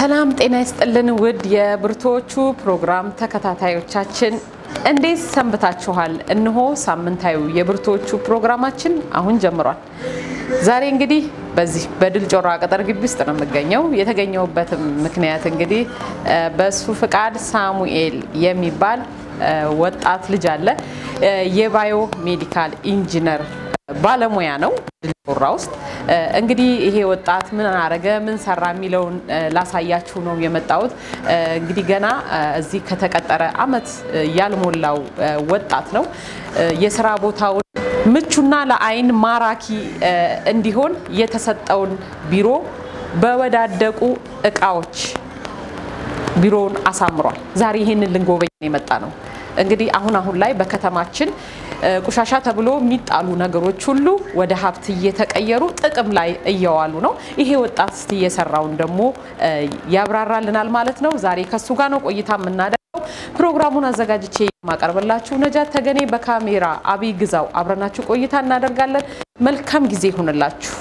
ሰላም ጤና ይስጥልን ውድ የብርቱዎቹ ፕሮግራም ተከታታዮቻችን እንዴት ሰንብታችኋል? እነሆ ሳምንታዊ የብርቱዎቹ ፕሮግራማችን አሁን ጀምሯል። ዛሬ እንግዲህ በዚህ በድል ጮራ ቅጥር ግቢ ውስጥ ነው የምገኘው። የተገኘሁበትም ምክንያት እንግዲህ በሱ ፍቃድ ሳሙኤል የሚባል ወጣት ልጅ አለ። የባዮ ሜዲካል ኢንጂነር ባለሙያ ነው ድል ጮራ ውስጥ። እንግዲህ ይሄ ወጣት ምን አረገ፣ ምን ሰራ የሚለውን ላሳያችሁ ነው የመጣሁት። እንግዲህ ገና እዚህ ከተቀጠረ አመት ያልሞላው ወጣት ነው። የስራ ቦታውን ምቹና ለአይን ማራኪ እንዲሆን የተሰጠውን ቢሮ በወዳደቁ እቃዎች ቢሮውን አሳምሯል። ዛሬ ይህንን ልንጎበኝ የመጣ ነው። እንግዲህ አሁን አሁን ላይ በከተማችን ቆሻሻ ተብሎ የሚጣሉ ነገሮች ሁሉ ወደ ሀብት እየተቀየሩ ጥቅም ላይ እየዋሉ ነው። ይሄ ወጣት እስቲ የሰራውን ደግሞ ያብራራልናል ማለት ነው። ዛሬ ከሱ ጋር ነው ቆይታ የምናደርገው። ፕሮግራሙን አዘጋጅቼ የማቀርብላችሁ ነጃት ተገኔ፣ በካሜራ አብይ ግዛው፣ አብረናችሁ ቆይታ እናደርጋለን። መልካም ጊዜ ይሁንላችሁ።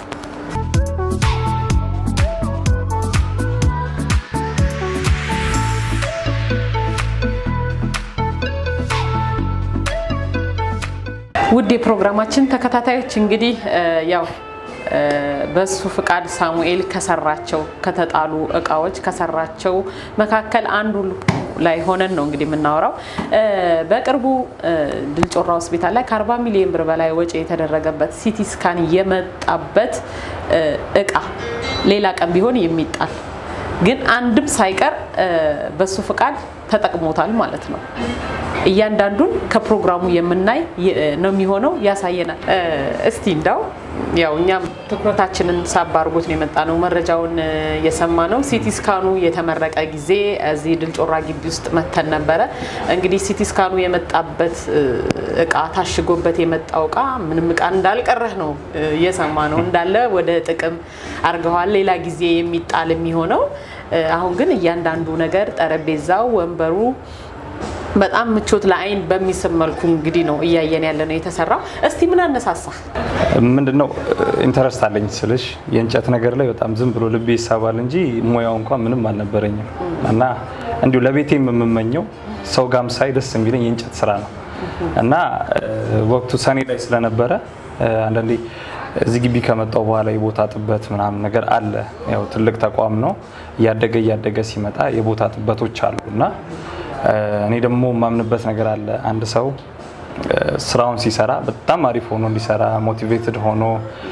ውድ የፕሮግራማችን ተከታታዮች እንግዲህ ያው በሱ ፍቃድ ሳሙኤል ከሰራቸው ከተጣሉ እቃዎች ከሰራቸው መካከል አንዱ ላይ ሆነን ነው እንግዲህ የምናወራው። በቅርቡ ድል ጮራ ሆስፒታል ላይ ከ40 ሚሊዮን ብር በላይ ወጪ የተደረገበት ሲቲ ስካን የመጣበት እቃ ሌላ ቀን ቢሆን የሚጣል ግን አንድም ሳይቀር በሱ ፍቃድ ተጠቅሞታል ማለት ነው። እያንዳንዱን ከፕሮግራሙ የምናይ ነው የሚሆነው፣ ያሳየናል። እስቲ እንዳው ያው እኛም ትኩረታችንን ሳብ አድርጎት ነው የመጣ ነው። መረጃውን የሰማ ነው ሲቲ ስካኑ የተመረቀ ጊዜ እዚህ ድል ጮራ ግቢ ውስጥ መተን ነበረ። እንግዲህ ሲቲ ስካኑ የመጣበት እቃ ታሽጎበት የመጣው እቃ ምንም እቃ እንዳልቀረህ ነው የሰማ ነው። እንዳለ ወደ ጥቅም አድርገዋል። ሌላ ጊዜ የሚጣል የሚሆነው አሁን ግን እያንዳንዱ ነገር ጠረጴዛው፣ ወንበሩ በጣም ምቾት ለአይን በሚስብ መልኩ እንግዲህ ነው እያየን ያለ ነው የተሰራው። እስቲ ምን አነሳሳ? ምንድነው ኢንተረስት አለኝ ስልሽ የእንጨት ነገር ላይ በጣም ዝም ብሎ ልቤ ይሳባል እንጂ ሙያው እንኳን ምንም አልነበረኝም እና እንዲሁ ለቤቴም የምመኘው ሰው ጋም ሳይ ደስ የሚለኝ የእንጨት ስራ ነው እና ወቅቱ ሰኔ ላይ ስለነበረ አንዳንዴ እዚህ ግቢ ከመጣው በኋላ የቦታ ጥበት ምናምን ነገር አለ። ያው ትልቅ ተቋም ነው። እያደገ እያደገ ሲመጣ የቦታ ጥበቶች አሉ እና እኔ ደግሞ የማምንበት ነገር አለ። አንድ ሰው ስራውን ሲሰራ በጣም አሪፍ ሆኖ እንዲሰራ ሞቲቬትድ ሆኖ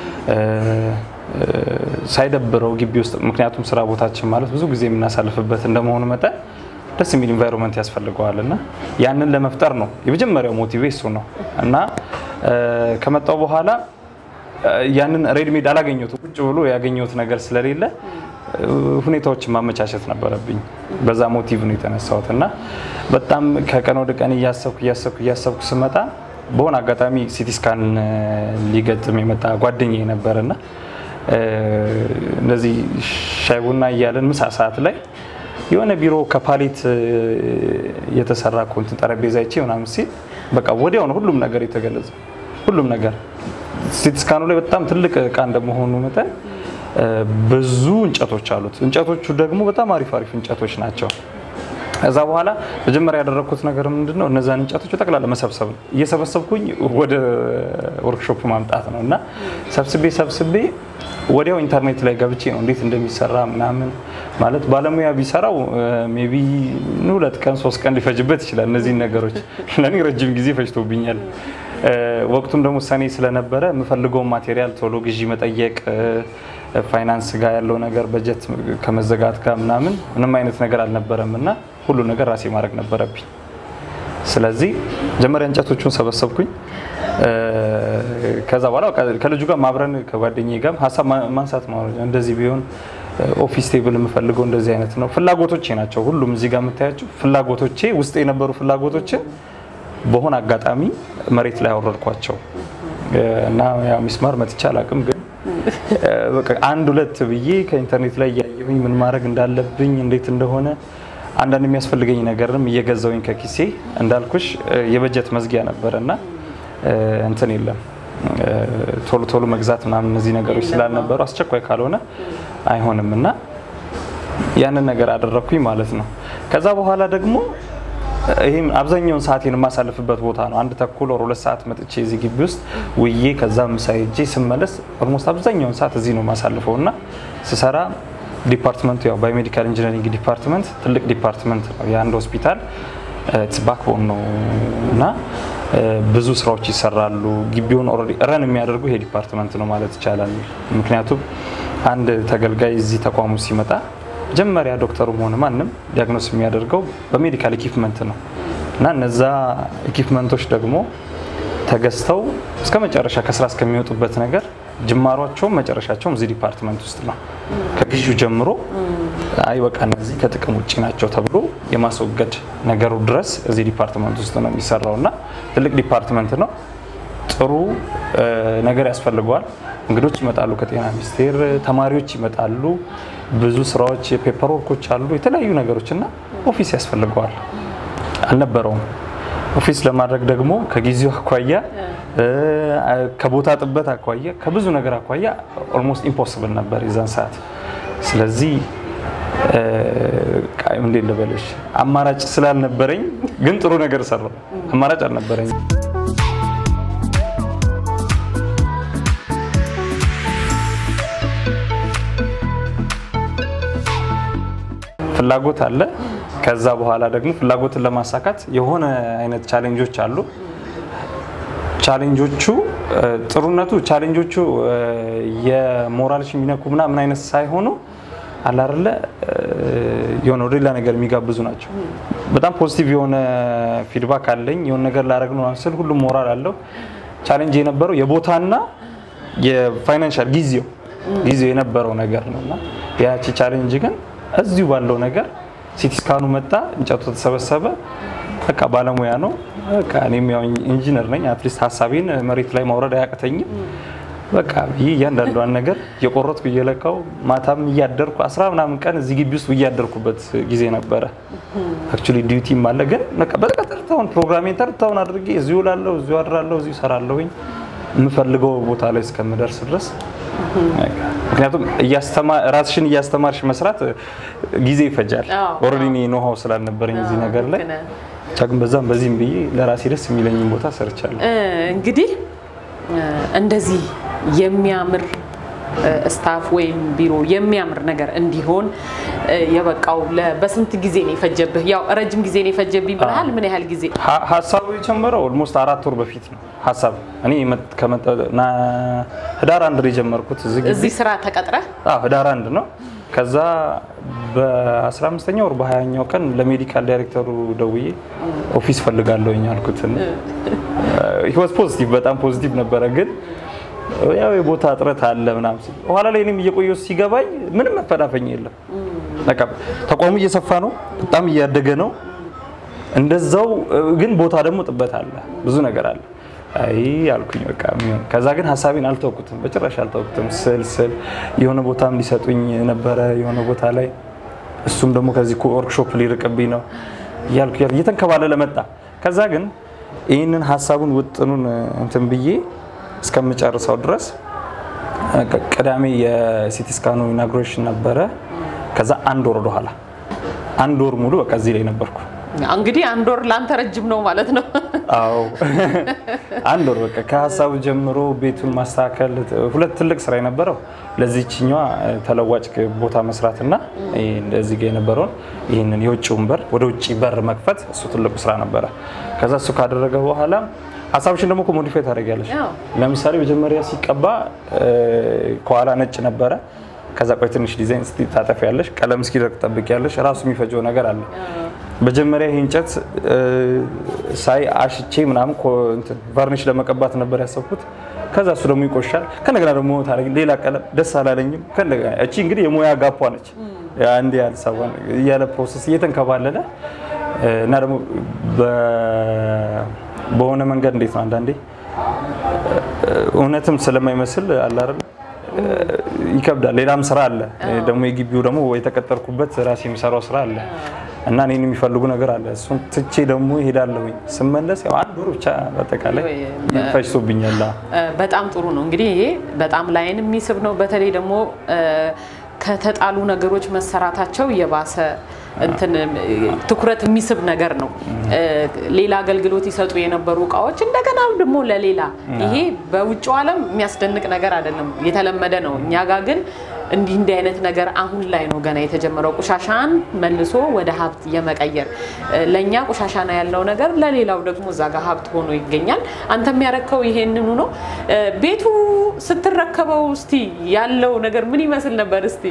ሳይደብረው ግቢ ውስጥ ምክንያቱም ስራ ቦታችን ማለት ብዙ ጊዜ የምናሳልፍበት እንደመሆኑ መጠን ደስ የሚል ኢንቫይሮንመንት ያስፈልገዋል እና ያንን ለመፍጠር ነው የመጀመሪያው ሞቲቬ እሱ ነው እና ከመጣው በኋላ ያንን ሬድሜድ አላገኘሁት ቁጭ ብሎ ያገኘሁት ነገር ስለሌለ ሁኔታዎችን ማመቻቸት ነበረብኝ። በዛ ሞቲቭ ነው የተነሳሁት እና በጣም ከቀን ወደ ቀን እያሰብኩ እያሰብኩ እያሰብኩ ስመጣ በሆነ አጋጣሚ ሲቲ ስካን ሊገጥም የመጣ ጓደኛዬ ነበር እና እንደዚህ ሻይ ቡና እያለን ምሳ ሰዓት ላይ የሆነ ቢሮ ከፓሌት የተሰራ ኮንትን ጠረጴዛ ይቼ ምናምን ሲል በቃ ወዲያው ነው ሁሉም ነገር የተገለጸ ሁሉም ነገር ሲቲ ስካኑ ላይ በጣም ትልቅ እቃ እንደመሆኑ መጠን ብዙ እንጨቶች አሉት። እንጨቶቹ ደግሞ በጣም አሪፍ አሪፍ እንጨቶች ናቸው። ከዛ በኋላ መጀመሪያ ያደረግኩት ነገር ምንድን ነው? እነዛን እንጨቶች በጠቅላላ መሰብሰብ ነው። እየሰበሰብኩኝ ወደ ወርክሾፕ ማምጣት ነው እና ሰብስቤ ሰብስቤ ወዲያው ኢንተርኔት ላይ ገብቼ ነው እንዴት እንደሚሰራ ምናምን ማለት ባለሙያ ቢሰራው ሜይ ቢ ሁለት ቀን ሶስት ቀን ሊፈጅበት ይችላል። እነዚህን ነገሮች ለእኔ ረጅም ጊዜ ፈጅቶብኛል። ወቅቱም ደግሞ ሰኔ ስለነበረ የምፈልገውን ማቴሪያል ቶሎ ግዢ መጠየቅ ፋይናንስ ጋር ያለው ነገር በጀት ከመዘጋት ጋር ምናምን ምንም አይነት ነገር አልነበረም እና ሁሉ ነገር ራሴ ማድረግ ነበረብኝ። ስለዚህ መጀመሪያ እንጨቶቹን ሰበሰብኩኝ። ከዛ በኋላ ከልጁ ጋር ማብረን ከጓደኛዬ ጋር ሀሳብ ማንሳት ነው። እንደዚህ ቢሆን ኦፊስ ቴብል የምፈልገው እንደዚህ አይነት ነው። ፍላጎቶቼ ናቸው። ሁሉም እዚህ ጋር የምታያቸው ፍላጎቶቼ ውስጥ የነበሩ ፍላጎቶችን በሆነ አጋጣሚ መሬት ላይ አወረድኳቸው እና ያው ሚስማር መትቼ አላውቅም ግን አንድ ሁለት ብዬ ከኢንተርኔት ላይ እያየሁኝ ምን ማድረግ እንዳለብኝ እንዴት እንደሆነ አንዳንድ የሚያስፈልገኝ ነገርም እየገዛውኝ ከኪሴ እንዳልኩሽ የበጀት መዝጊያ ነበር እና እንትን የለም ቶሎ ቶሎ መግዛት ምናምን እነዚህ ነገሮች ስላልነበሩ አስቸኳይ ካልሆነ አይሆንም እና ያንን ነገር አደረግኩኝ ማለት ነው። ከዛ በኋላ ደግሞ ይህም አብዛኛውን ሰዓቴን የማሳልፍበት ቦታ ነው። አንድ ተኩል ወር ሁለት ሰዓት መጥቼ እዚህ ግቢ ውስጥ ውዬ ከዛ ምሳ ሄጄ ስመለስ ኦልሞስት አብዛኛውን ሰዓት እዚህ ነው የማሳልፈው እና ስሰራ ዲፓርትመንቱ ያው ባዮሜዲካል ኢንጂነሪንግ ዲፓርትመንት ትልቅ ዲፓርትመንት ነው። የአንድ ሆስፒታል ባክቦን ነው እና ብዙ ስራዎች ይሰራሉ። ግቢውን ኦልሬዲ ረን የሚያደርጉ ይሄ ዲፓርትመንት ነው ማለት ይቻላል። ምክንያቱም አንድ ተገልጋይ እዚህ ተቋሙ ሲመጣ መጀመሪያ ዶክተሩም ሆነ ማንም ዲያግኖስ የሚያደርገው በሜዲካል ኢኪፕመንት ነው እና እነዛ ኢኪፕመንቶች ደግሞ ተገዝተው እስከ መጨረሻ ከስራ እስከሚወጡበት ነገር ጅማሯቸውም መጨረሻቸውም እዚህ ዲፓርትመንት ውስጥ ነው። ከግዢው ጀምሮ አይ በቃ እነዚህ ከጥቅም ውጭ ናቸው ተብሎ የማስወገድ ነገሩ ድረስ እዚህ ዲፓርትመንት ውስጥ ነው የሚሰራው እና ትልቅ ዲፓርትመንት ነው። ጥሩ ነገር ያስፈልገዋል። እንግዶች ይመጣሉ፣ ከጤና ሚኒስቴር ተማሪዎች ይመጣሉ። ብዙ ስራዎች፣ የፔፐር ወርኮች አሉ፣ የተለያዩ ነገሮች እና ኦፊስ ያስፈልገዋል። አልነበረውም። ኦፊስ ለማድረግ ደግሞ ከጊዜው አኳያ ከቦታ ጥበት አኳያ ከብዙ ነገር አኳያ ኦልሞስት ኢምፖስብል ነበር የዛን ሰዓት። ስለዚህ እንዴት ልበልሽ አማራጭ ስላልነበረኝ ግን ጥሩ ነገር ሰራው። አማራጭ አልነበረኝ። ፍላጎት አለ። ከዛ በኋላ ደግሞ ፍላጎትን ለማሳካት የሆነ አይነት ቻሌንጆች አሉ። ቻሌንጆቹ ጥሩነቱ ቻሌንጆቹ የሞራልሽ የሚነኩ ምናምን አይነት ሳይሆኑ አላርለ የሆነ ወደ ሌላ ነገር የሚጋብዙ ናቸው። በጣም ፖዚቲቭ የሆነ ፊድባክ አለኝ። የሆነ ነገር ላደርግ ነው ስል ሁሉም ሞራል አለው። ቻሌንጅ የነበረው የቦታና የፋይናንሻል ጊዜው ጊዜው የነበረው ነገር ነው እና ያቺ ቻሌንጅ ግን እዚሁ ባለው ነገር ሲቲ ስካኑ መጣ፣ እንጨቱ ተሰበሰበ። በቃ ባለሙያ ነው። በቃ እኔም ያው ኢንጂነር ነኝ። አትሊስት ሀሳቤን መሬት ላይ ማውረድ አያቅተኝም። በቃ ይህ እያንዳንዷን ነገር የቆረጥኩ እየለካው ማታም እያደርኩ አስራ ምናምን ቀን እዚህ ግቢ ውስጥ እያደርኩበት ጊዜ ነበረ። አክቹዋሊ ዲዩቲም አለ ግን በቃ ተርታውን ፕሮግራሜን ተርታውን አድርጌ እዚሁ እውላለሁ፣ እዚሁ አድራለሁ፣ እዚሁ እሰራለሁኝ የምፈልገው ቦታ ላይ እስከምደርስ ድረስ ምክንያቱም ራስሽን እያስተማርሽ መስራት ጊዜ ይፈጃል። ኦልሬዲ እኔ ኖሃው ስላልነበረኝ እዚህ ነገር ላይ ብቻ ግን በዛም በዚህም ብዬ ለራሴ ደስ የሚለኝን ቦታ ሰርቻለሁ። እንግዲህ እንደዚህ የሚያምር ስታፍ ወይም ቢሮ የሚያምር ነገር እንዲሆን የበቃው በስንት ጊዜ ነው የፈጀብህ? ያው ረጅም ጊዜ ነው የፈጀብኝ ብለሃል። ምን ያህል ጊዜ? ሀሳቡ የጀመረው ኦልሞስት አራት ወር በፊት ነው። ሀሳብ እኔ ህዳር አንድ ነው የጀመርኩት እዚህ ስራ ተቀጥረህ? ህዳር አንድ ነው። ከዛ በ15ኛው ወር በ20ኛው ቀን ለሜዲካል ዳይሬክተሩ ደውዬ ኦፊስ ፈልጋለሁኝ አልኩትን። ህይወት ፖዚቲቭ በጣም ፖዚቲቭ ነበረ ግን ያው የቦታ እጥረት አለ ምናምን ሲል በኋላ ላይ እኔም እየቆየሁ ሲገባኝ ምንም መፈናፈኝ የለም። በቃ ተቋሙ እየሰፋ ነው፣ በጣም እያደገ ነው። እንደዛው ግን ቦታ ደግሞ ጥበት አለ፣ ብዙ ነገር አለ። አይ አልኩኝ በቃ የሚሆን ከዛ ግን ሀሳቤን አልተውኩትም፣ በጭራሽ አልተውኩትም። ስል ስል የሆነ ቦታም ሊሰጡኝ ነበረ የሆነ ቦታ ላይ እሱም ደግሞ ከዚህ ወርክሾፕ ሊርቅብኝ ነው እያልኩ እየተንከባለለ መጣ። ከዛ ግን ይህንን ሀሳቡን ውጥኑን እንትን ብዬ እስከምጨርሰው ድረስ ቅዳሜ የሲቲ ስካኑ ኢናጉሬሽን ነበረ። ከዛ አንድ ወር ወደኋላ አንድ ወር ሙሉ በቃ እዚህ ላይ ነበርኩ። እንግዲህ አንድ ወር ለአንተ ረጅም ነው ማለት ነው። አዎ አንድ ወር በቃ ከሀሳቡ ጀምሮ ቤቱን ማስተካከል፣ ሁለት ትልቅ ስራ የነበረው ለዚችኛዋ ተለዋጭ ቦታ መስራትና እንደዚህ ጋ የነበረውን ይህንን የውጭውን በር ወደ ውጭ በር መክፈት እሱ ትልቁ ስራ ነበረ። ከዛ እሱ ካደረገ በኋላ ሀሳብሽን ደግሞ ሞዲፋይ ታደርጊያለሽ። ለምሳሌ መጀመሪያ ሲቀባ ከኋላ ነጭ ነበረ። ከዛ ቆይ ትንሽ ዲዛይን እስቲ ታጠፊያለሽ፣ ቀለም እስኪደርቅ ትጠብቂያለሽ። ራሱ የሚፈጀው ነገር አለ። መጀመሪያ ይህ እንጨት ሳይ አሽቼ ምናምን ቫርኒሽ ለመቀባት ነበር ያሰብኩት። ከዛ እሱ ደግሞ ይቆሻል። ከነገና ደግሞ ታደርጊ ሌላ ቀለም ደስ አላለኝም። ከነገና እቺ እንግዲህ የሙያ ጋፓ ነች። አንድ ያህል ሰባን እያለ ፕሮሰስ እየተንከባለለ እና ደግሞ በሆነ መንገድ እንዴት ነው አንዳንዴ እውነትም ስለማይመስል አለ አይደል ይከብዳል። ሌላም ስራ አለ ደግሞ የግቢው ደግሞ የተቀጠርኩበት ራሴ የሚሰራው ስራ አለ እና እኔን የሚፈልጉ ነገር አለ። እሱን ትቼ ደግሞ ይሄዳለሁኝ። ስመለስ ያው አንድ ወር ብቻ በአጠቃላይ ፈጅቶብኛል። በጣም ጥሩ ነው። እንግዲህ ይሄ በጣም ላይን የሚስብ ነው። በተለይ ደግሞ ከተጣሉ ነገሮች መሰራታቸው የባሰ እንትን ትኩረት የሚስብ ነገር ነው። ሌላ አገልግሎት ይሰጡ የነበሩ እቃዎች እንደገና ደግሞ ለሌላ ይሄ በውጭው ዓለም የሚያስደንቅ ነገር አይደለም፣ የተለመደ ነው። እኛ ጋር ግን እንዲህ እንዲህ አይነት ነገር አሁን ላይ ነው ገና የተጀመረው። ቆሻሻን መልሶ ወደ ሀብት የመቀየር ለእኛ ቆሻሻ ነው ያለው ነገር ለሌላው ደግሞ እዛ ጋር ሀብት ሆኖ ይገኛል። አንተ የሚያረከው ይሄንኑ ነው። ቤቱ ስትረከበው እስቲ ያለው ነገር ምን ይመስል ነበር? እስቲ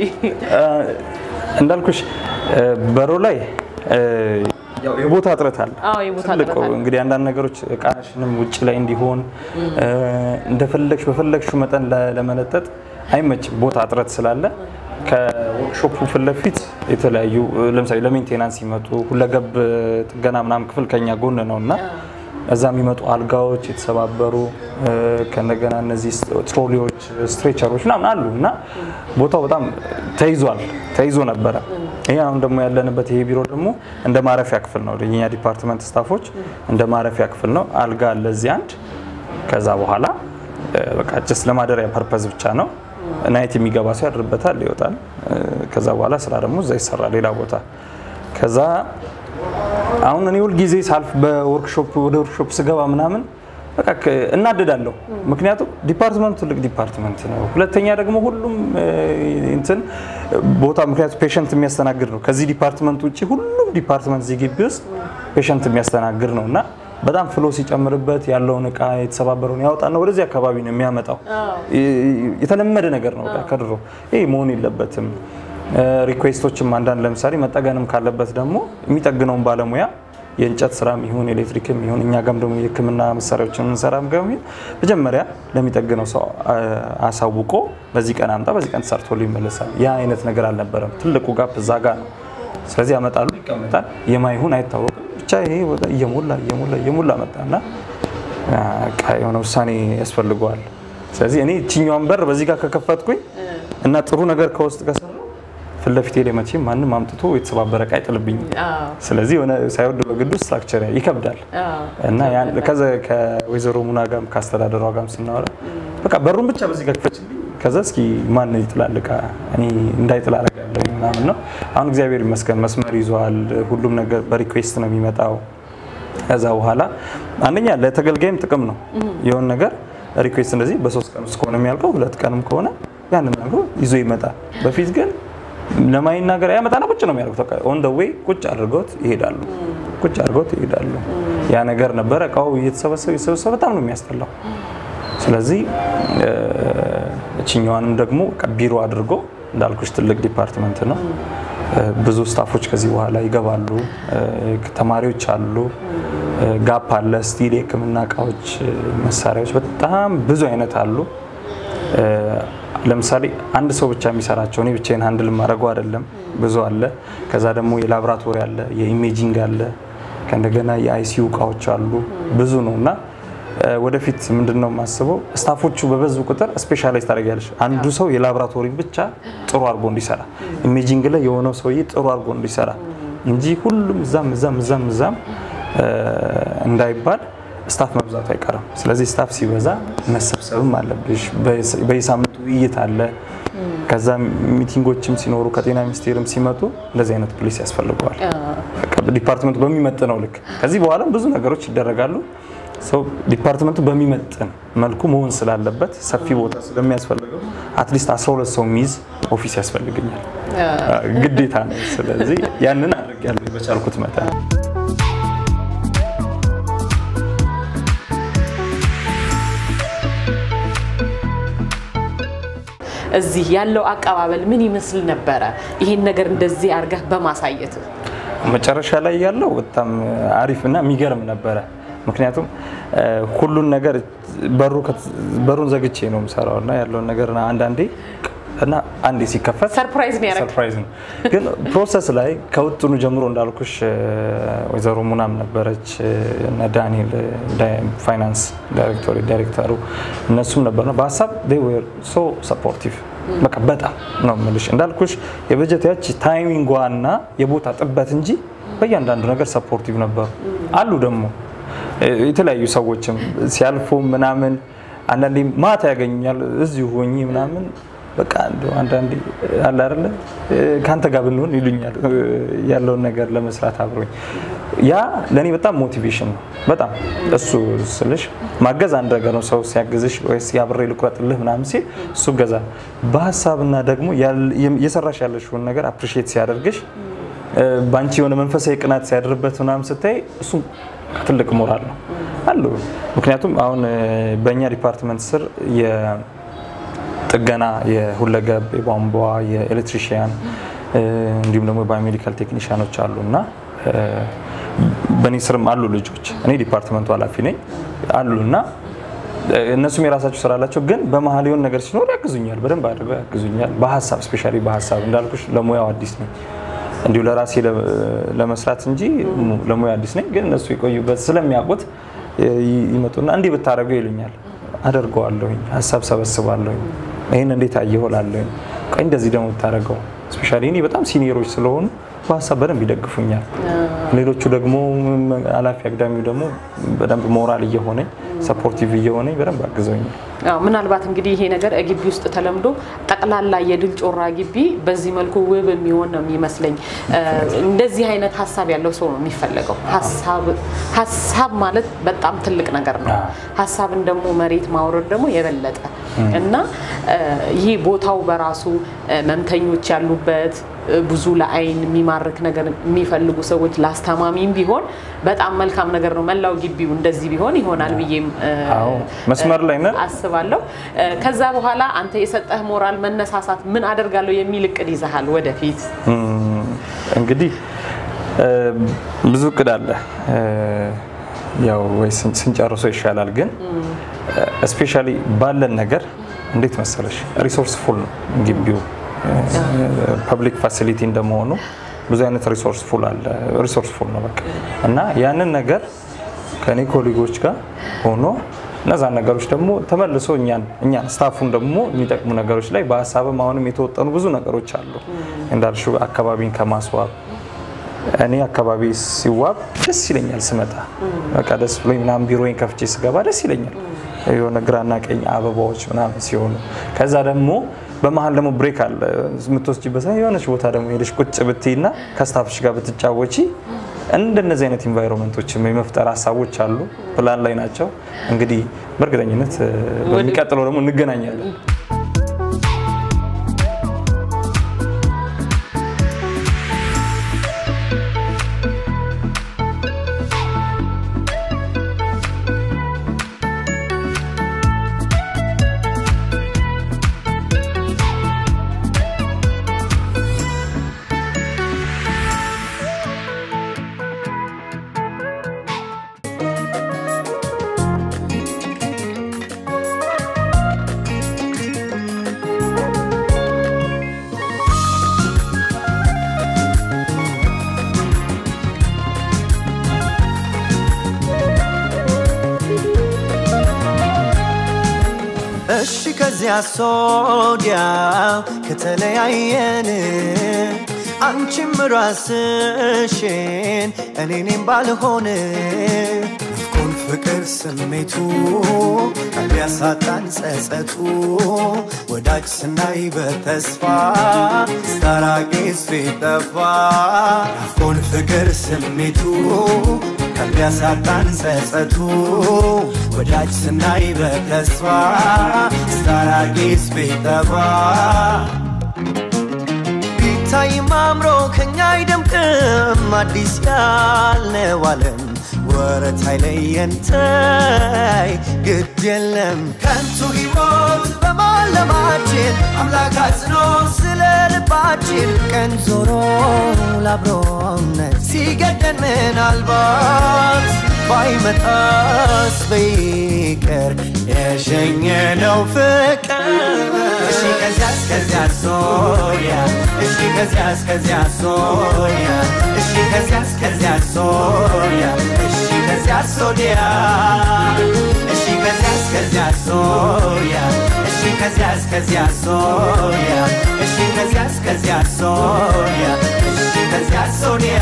እንዳልኩሽ በሮ ላይ ያው የቦታ እጥረት አለ። አዎ የቦታ ትልቁ እጥረት አለ። እንግዲህ አንዳንድ ነገሮች እቃሽንም ውጭ ላይ እንዲሆን እንደፈለግሽ በፈለግሽው መጠን ለ- ለመለጠጥ አይመችም። ቦታ እጥረት ስላለ ከወርክሾፑ ፊት ለፊት የተለያዩ ለምሳሌ ለሜንቴናንስ ሲመጡ ሁለገብ ጥገና ምናምን ክፍል ከኛ ጎን ነው እና እዛ የሚመጡ አልጋዎች የተሰባበሩ ከእንደገና እነዚህ ትሮሊዎች፣ ስትሬቸሮች ምናምን አሉ እና ቦታው በጣም ተይዟል ተይዞ ነበረ። ይሄ አሁን ደግሞ ያለንበት ይሄ ቢሮ ደግሞ እንደ ማረፊያ ክፍል ነው። የኛ ዲፓርትመንት ስታፎች እንደ ማረፊያ ክፍል ነው። አልጋ አለ እዚህ አንድ። ከዛ በኋላ በቃ ጀስት ለማደሪያ ፐርፐዝ ብቻ ነው። ናይት የሚገባ ሰው ያድርበታል፣ ይወጣል። ከዛ በኋላ ስራ ደግሞ እዛ ይሰራል ሌላ ቦታ። ከዛ አሁን እኔ ሁል ጊዜ ሳልፍ በወርክሾፕ ወደ ወርክሾፕ ስገባ ምናምን በቃ ከ- እናደዳለሁ። ምክንያቱም ዲፓርትመንቱ ትልቅ ዲፓርትመንት ነው። ሁለተኛ ደግሞ ሁሉም እ, እንትን ቦታ ምክንያቱም ፔሸንት የሚያስተናግድ ነው። ከዚህ ዲፓርትመንት ውጭ ሁሉም ዲፓርትመንት እዚህ ግቢ ውስጥ ፔሸንት የሚያስተናግድ ነው እና በጣም ፍሎ ሲጨምርበት ያለውን እቃ የተሰባበረውን ያወጣና ወደዚህ አካባቢ ነው የሚያመጣው። ይ- የተለመደ ነገር ነው በቃ ከድሮ ይሄ መሆን የለበትም። ሪኩዌስቶችም አንዳንድ ለምሳሌ መጠገንም ካለበት ደግሞ የሚጠግነውን ባለሙያ የእንጨት ስራም ይሁን ኤሌክትሪክም ይሁን እኛ ጋም ደግሞ የሕክምና መሳሪያዎችን የምንሰራም ጋር ይሁን መጀመሪያ ለሚጠግነው ሰው አ- አሳውቆ በዚህ ቀን አምጣ፣ በዚህ ቀን ተሰርቶ ይመለሳል። ያ አይነት ነገር አልነበረም። ትልቁ ጋፕ እዛ ጋ ነው። ስለዚህ ያመጣሉ፣ ይቀመጣል። የማይሆን አይታወቅም። ብቻ ይሄ ወደ እየሞላ እየሞላ እየሞላ መጣና በቃ የሆነ ውሳኔ ያስፈልገዋል። ስለዚህ እኔ እችኛዋን በር በዚህ ጋር ከከፈትኩኝ እና ጥሩ ነገር ከውስጥ ከሰራሁ ፊት ለፊቴ ላይ መቼም ማንም አምጥቶ የተሰባበረ እቃ አይጥልብኝም። አዎ፣ ስለዚህ የሆነ ሳይወድ በግዱ ስትራክቸር ይከብዳል አዎ። እና ያን ከዛ ከወይዘሮ ሙና ጋርም ከአስተዳደሯ ጋርም ስናወራ በቃ በሩን ብቻ በዚህ ጋር ክፈችልኝ፣ ከዛ እስኪ ማን ይጥላል እቃ እኔ እንዳይጥል አደርጋለሁ ምናምን ነው። አሁን እግዚአብሔር ይመስገን መስመር ይዟል። ሁሉም ነገር በሪኩዌስት ነው የሚመጣው። ከዛ በኋላ አንደኛ ለተገልጋይም ጥቅም ነው። የሆነ ነገር ሪኩዌስት እንደዚህ በሶስት ቀን ውስጥ ከሆነ የሚያልቀው ሁለት ቀንም ከሆነ ያንን ነገር ይዞ ይመጣል። በፊት ግን ለማይናገር ያመጣና ቁጭ ነው የሚያደርጉት። በቃ ኦን ደ ዌይ ቁጭ አድርገውት ይሄዳሉ። ቁጭ አድርገውት ይሄዳሉ። ያ ነገር ነበረ። እቃው እየተሰበሰበ እየተሰበሰበ በጣም ነው የሚያስጠላው። ስለዚህ እ፣ እችኛዋንም ደግሞ በቃ ቢሮ አድርጎ እንዳልኩሽ ትልቅ ዲፓርትመንት ነው። እ፣ ብዙ ስታፎች ከዚህ በኋላ ይገባሉ። እ፣ ተማሪዎች አሉ። እ፣ ጋፕ አለ። ስቲል የሕክምና እቃዎች፣ እ፣ መሳሪያዎች በጣም ብዙ አይነት አሉ። እ፣ ለምሳሌ አንድ ሰው ብቻ የሚሰራቸው እኔ ብቻዬን ሃንድል ማድረጉ አይደለም፣ ብዙ አለ። ከዛ ደግሞ የላቦራቶሪ አለ፣ የኢሜጂንግ አለ፣ ከእንደገና የአይሲዩ እቃዎች አሉ። ብዙ ነው እና እ፣ ወደፊት ምንድን ነው የማስበው ስታፎቹ በበዙ ቁጥር ስፔሻላይዝ ታደርጊያለሽ። አንዱ ሰው የላቦራቶሪ ብቻ ጥሩ አድርጎ እንዲሰራ፣ ኢሜጂንግ ላይ የሆነው ሰውዬ ጥሩ አድርጎ እንዲሰራ እንጂ ሁሉም እዛም እዛም እዛም እዛም እ፣ እንዳይባል ስታፍ መብዛቱ አይቀርም። ስለዚህ ስታፍ ሲበዛ መሰብሰብም አለብሽ። በየስ- በየሳምንቱ ውይይት አለ። ከዛ ሚቲንጎችም ሲኖሩ ከጤና ሚኒስቴርም ሲመጡ እንደዚህ አይነት ፕሌስ ያስፈልገዋል። በቃ ዲፓርትመንቱ በሚመጥነው ልክ ከዚህ በኋላ ብዙ ነገሮች ይደረጋሉ። ሰው ዲፓርትመንቱ በሚመጥን መልኩ መሆን ስላለበት ሰፊ ቦታ ስለሚያስፈልገው አትሊስት 12 ሰው የሚይዝ ኦፊስ ያስፈልገኛል፣ ግዴታ ነው። ስለዚህ ያንን አድርጌያለሁ በቻልኩት መጠን። እዚህ ያለው አቀባበል ምን ይመስል ነበረ? ይሄን ነገር እንደዚህ አድርገህ በማሳየት መጨረሻ ላይ ያለው በጣም አሪፍ እና የሚገርም ነበረ። ምክንያቱም እ፣ ሁሉን ነገር በሩ ከት- በሩን ዘግቼ ነው የምሰራው እና ያለውን ነገር እና አንዳንዴ እና አንዴ ሲከፈት ሰርፕራይዝ ነው ያደረገው። ሰርፕራይዝ ነው። ግን ፕሮሰስ ላይ ከውጥኑ ጀምሮ እንዳልኩሽ እ፣ ወይዘሮ ሙናም ነበረች እ፣ እነ ዳንኤል እ፣ ዳ- ፋይናንስ ዳይሬክቶሪ ዳይሬክተሩ እነሱም ነበርና በሀሳብ they were so supportive በቃ በጣም ነው የምልሽ እንዳልኩሽ የበጀት ያች ታይሚንጓ እና የቦታ ጥበት እንጂ በእያንዳንዱ ነገር ሰፖርቲቭ ነበሩ። አሉ ደግሞ እ፣ የተለያዩ ሰዎችም ሲያልፉ ምናምን አንዳንዴ ማታ ያገኙኛል እዚሁ ሆኜ ምናምን በቃ እንደው አንዳንዴ አለ አይደለ ከአንተ ጋር ብንሆን ይሉኛል ያለውን ነገር ለመስራት አብሮኝ። ያ ለእኔ በጣም ሞቲቬሽን ነው። በጣም እሱ ስልሽ ማገዝ አንድ ነገር ነው። ሰው ሲያግዝሽ ወይስ ያብሬ ልቁረጥልህ ምናምን ሲል እሱ ገዛ በሀሳብና ደግሞ የሰራሽ ያለሽውን ነገር አፕሪሺየት ሲያደርግሽ በአንቺ የሆነ መንፈሳዊ ቅናት ሲያድርበት ምናምን ስታይ እሱ ትልቅ ሞራል ነው አሉ። ምክንያቱም አሁን በእኛ ዲፓርትመንት ስር የጥገና የሁለገብ የቧንቧ የኤሌክትሪሽያን እንዲሁም ደግሞ ባዮሜዲካል ቴክኒሽያኖች አሉ እና በእኔ ስርም አሉ ልጆች። እኔ ዲፓርትመንቱ ኃላፊ ነኝ አሉ እና እነሱም የራሳቸው ስራ አላቸው። ግን በመሀል የሆነ ነገር ሲኖር ያግዙኛል፣ በደንብ አድርገው ያግዙኛል። በሀሳብ ስፔሻሊ በሀሳብ እንዳልኩሽ ለሙያው አዲስ ነኝ እንዲሁ ለራሴ ለመስራት እንጂ ለሙያ አዲስ ነኝ። ግን እነሱ የቆዩበት ስለሚያውቁት ይመጡና እንዲህ ብታደርገው ይሉኛል። አደርገዋለሁኝ፣ ሀሳብ ሰበስባለሁኝ። ይህን እንዴት አየኸው እላለሁኝ። ቆይ እንደዚህ ደግሞ ብታደርገው ስፔሻሊ እኔ በጣም ሲኒየሮች ስለሆኑ በሀሳብ በደንብ ይደግፉኛል። ሌሎቹ ደግሞ ኃላፊ አግዳሚው ደግሞ በደንብ ሞራል እየሆነኝ ሰፖርቲቭ እየሆነኝ በደንብ አግዘውኛል። ምናልባት እንግዲህ ይሄ ነገር ግቢ ውስጥ ተለምዶ ጠቅላላ የድል ጮራ ግቢ በዚህ መልኩ ውብ የሚሆን ነው የሚመስለኝ። እንደዚህ አይነት ሀሳብ ያለው ሰው ነው የሚፈለገው። ሀሳብ ማለት በጣም ትልቅ ነገር ነው። ሀሳብን ደግሞ መሬት ማውረድ ደግሞ የበለጠ እና ይህ ቦታው በራሱ መምተኞች ያሉበት ብዙ ለአይን የሚማርክ ነገር የሚፈልጉ ሰዎች ለአስተማሚም ቢሆን በጣም መልካም ነገር ነው። መላው ግቢው እንደዚህ ቢሆን ይሆናል ብዬም መስመር ላይ ነን አስባለሁ። ከዛ በኋላ አንተ የሰጠህ ሞራል መነሳሳት ምን አደርጋለሁ የሚል እቅድ ይዘሃል ወደፊት? እንግዲህ ብዙ እቅድ አለ። ያው ወይ ስንጨርሶ ይሻላል። ግን ስፔሻሊ ባለን ነገር እንዴት መሰለሽ ሪሶርስፉል ነው ግቢው ፐብሊክ ፋሲሊቲ እንደመሆኑ ብዙ አይነት ሪሶርስ ፉል አለ ሪሶርስ ፉል ነው በቃ እና ያንን ነገር ከኔ ኮሊጎች ጋር ሆኖ እነዛን ነገሮች ደግሞ ተመልሶ እኛን እኛን ስታፉን ደግሞ የሚጠቅሙ ነገሮች ላይ በሀሳብም አሁንም የተወጠኑ ብዙ ነገሮች አሉ እንዳልሽው አካባቢን ከማስዋብ እኔ አካባቢ ሲዋብ ደስ ይለኛል። ስመጣ በቃ ደስ ብሎኝ ምናምን ቢሮዬን ከፍቼ ስገባ ደስ ይለኛል። የሆነ ግራና ቀኝ አበባዎች ምናምን ሲሆኑ ከዛ ደግሞ በመሀል ደግሞ ብሬክ አለ የምትወስጂበት የሆነች ቦታ ደግሞ ሄደሽ ቁጭ ብትይና ከስታፍሽ ጋር ብትጫወቺ እንደነዚህ አይነት ኢንቫይሮንመንቶችም የመፍጠር ሀሳቦች አሉ፣ ፕላን ላይ ናቸው። እንግዲህ በእርግጠኝነት በሚቀጥለው ደግሞ እንገናኛለን። እሺ ከዚያ ሶዲያ ከተለያየን አንቺም ራስሽን እኔኔም ባልሆን ናፍቆን ፍቅር ስሜቱ ቢያሳጣን ጸጸቱ ወዳጅ ስናይ በተስፋ ስታራቂስ ቢጠፋ ናፍቆን ፍቅር ስሜቱ ከሚያሳጣን ጸጸቱ ወዳጅ ስናይ በተስፋ ስታራቂስ ቢጠፋ ቢታይም አምሮ ከኛ አይደምቅም አዲስ ያልነው ዓለም ወረት አይለየን ተይ ግድ የለም ከንቱ ሕይወት በማለማችን አምላክ አዝኖ ስለ ልባችን ቀን ዞሮ ላብሮነት ሲገደን ምናልባት ባይመጣስ በይቅር የሸኘነው ፍቅር እሺ ከዚያ እስከዚያ ሶሪያ እሺ ከዚያ እስከዚያ ሶሪያ እሺ ከዚያ እስከዚያ ሶሪያ እሺ ከዚያ ሶዲያ እሺ ከዚያ እስከዚያ ሶሪያ እሺ ከዚያ እስከዚያ ሶሪያ እሺ ከዚያ እስከዚያ ሶሪያ እሺ ከዚያ ሶዲያ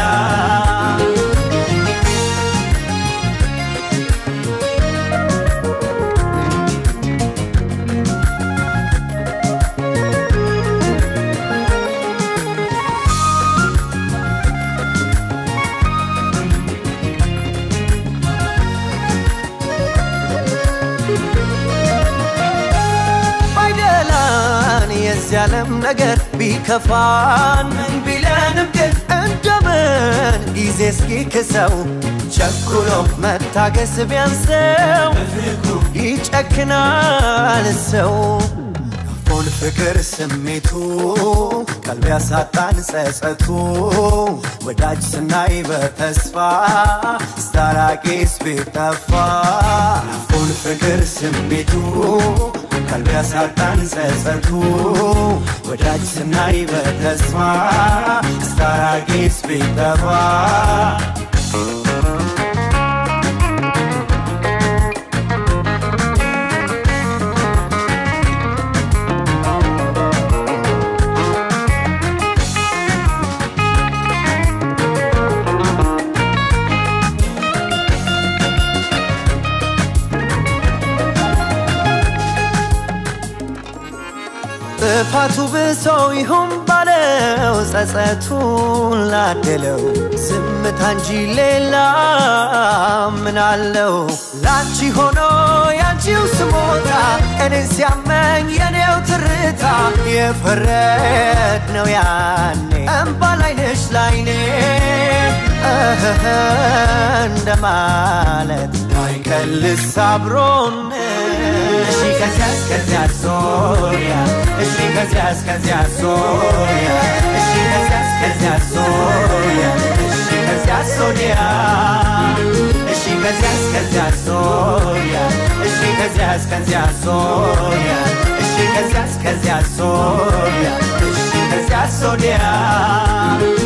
ያለም ነገር ቢከፋን ምን ቢለንም ግን እንደምን ጊዜ እስኪክሰው ቸኩሎ መታገስ ቢያንሰው ይጨክናል ሰው ሆን ፍቅር ስሜቱ ቀልብ ያሳጣን ጸጸቱ ወዳጅ ስናይ በተስፋ ስታራቂስ ቢጠፋ ሆን ፍቅር ስሜቱ ቀልብ ያሳጣን ጸጸቱ ወዳጅ ስናይ በተስፋ ስታራቂስ ቢጠፋ ጥፋቱ ብሶ ይሁን ባለው ጸጸቱን ላደለው ዝምታ እንጂ ሌላ ምን አለው? ላንቺ ሆኖ ያንቺው ስሞታ እኔን ሲያመኝ የኔው ትርታ የፈረድ ነው ያኔ እምባ ላይነሽ ላይኔ እህህ እንደማለት አይቀልስ አብሮን እሺ ከዚያ እስከዚያ ሶሪያ እሺ ከዚያ እስከዚያ ሶሪያ እሺ ከዚያ እስከዚያ ሶሪያ እሺ ከዚያ ሶሪያ እሺ ከዚያ እስከዚያ ሶሪያ እሺ ከዚያ እስከዚያ ሶሪያ እሺ ከዚያ እስከዚያ ሶሪያ እሺ ከዚያ ሶሪያ